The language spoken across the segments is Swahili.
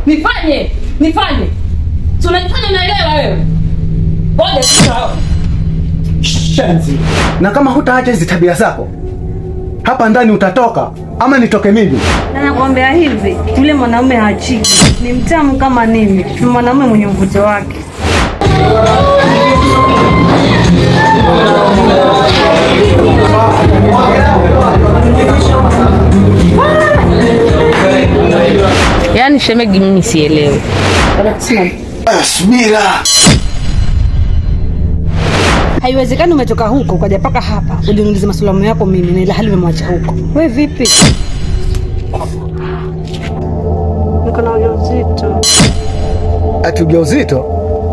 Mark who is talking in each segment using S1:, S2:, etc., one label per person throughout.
S1: Nifanye, nifanye. Si unajifanya unaelewa wewe? Ngoja sasa.
S2: Shenzi. Na kama hutaacha hizi tabia zako, hapa ndani utatoka ama nitoke mimi?
S3: Na nakwambia hivi, yule mwanaume hachiki, ni mtamu kama nini, ni mwanaume mwenye mvuto wake.
S1: Yaani shemegi mimi sielewi.
S2: Subira.
S3: Haiwezekani umetoka huko ukaja mpaka hapa uniulize masalamu yako mimi na ila hali umemwacha huko. We vipi? Niko na ujauzito.
S2: Ati ujauzito?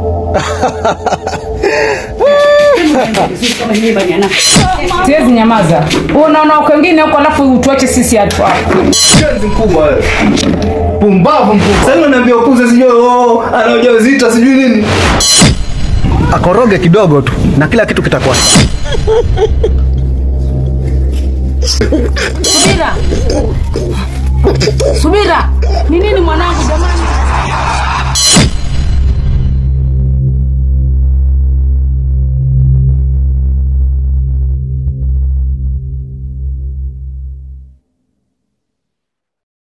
S1: Siwezi nyamaza. Wewe unaona wengine huko alafu utuache sisi hatu hapa.
S2: Shenzi mkubwa wewe. Pumbavu mkubwa. Sasa unaniambia ukuze sijui oh, ana ujauzito sijui nini. Akoroge kidogo tu na kila kitu kitakuwa sawa.
S1: Subira. Subira. Ni nini mwanangu jamani?